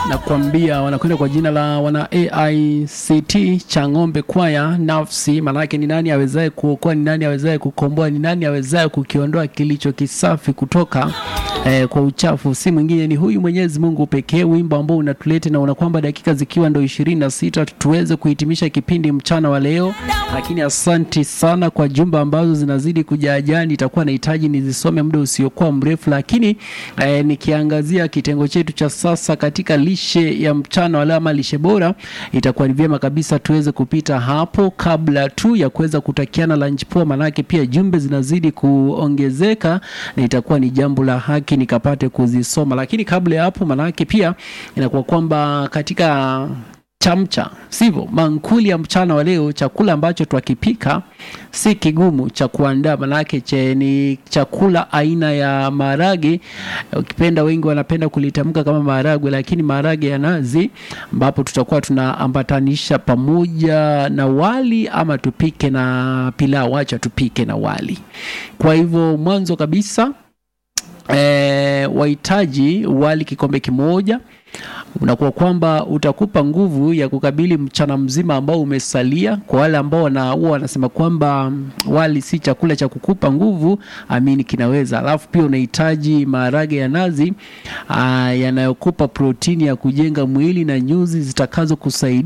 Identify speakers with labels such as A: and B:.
A: nakwambia wanakwenda kwa jina la wana AICT cha ng'ombe kwaya nafsi. Maanake ni nani awezaye kuokoa? Ni nani awezaye kukomboa? Ni nani awezaye kukiondoa kilicho kisafi kutoka eh, kwa uchafu? Si mwingine ni huyu Mwenyezi Mungu pekee. Wimbo ambao unatulete na unakwamba dakika zikiwa ndo ishirini na sita tuweze kuhitimisha kipindi mchana wa leo, lakini asanti sana kwa jumba ambazo zinazidi kujajani. Itakuwa nahitaji nizisome muda usiokuwa mrefu, lakini eh, nikiangazia kitengo chetu cha sasa katika lishe ya mchana wa leo ama lishe bora, itakuwa ni vyema kabisa tuweze kupita hapo kabla tu ya kuweza kutakiana lunch poa, manake pia jumbe zinazidi kuongezeka na itakuwa ni jambo la haki nikapate kuzisoma, lakini kabla ya hapo, manake pia inakuwa kwamba katika chamcha sivyo, mankuli ya mchana wa leo, chakula ambacho twakipika si kigumu cha kuandaa, manake che ni chakula aina ya maharage. Ukipenda wengi wanapenda kulitamka kama maharagwe, lakini maharage ya nazi, ambapo tutakuwa tunaambatanisha pamoja na wali ama tupike na pilau. Acha tupike na wali. Kwa hivyo mwanzo kabisa E, wahitaji wali kikombe kimoja, unakuwa kwamba utakupa nguvu ya kukabili mchana mzima ambao umesalia. Kwa wale ambao wana huwa wanasema kwamba wali si chakula cha kukupa nguvu, amini kinaweza. Alafu pia unahitaji maharage ya nazi yanayokupa protini ya kujenga mwili na nyuzi zitakazo kusaidia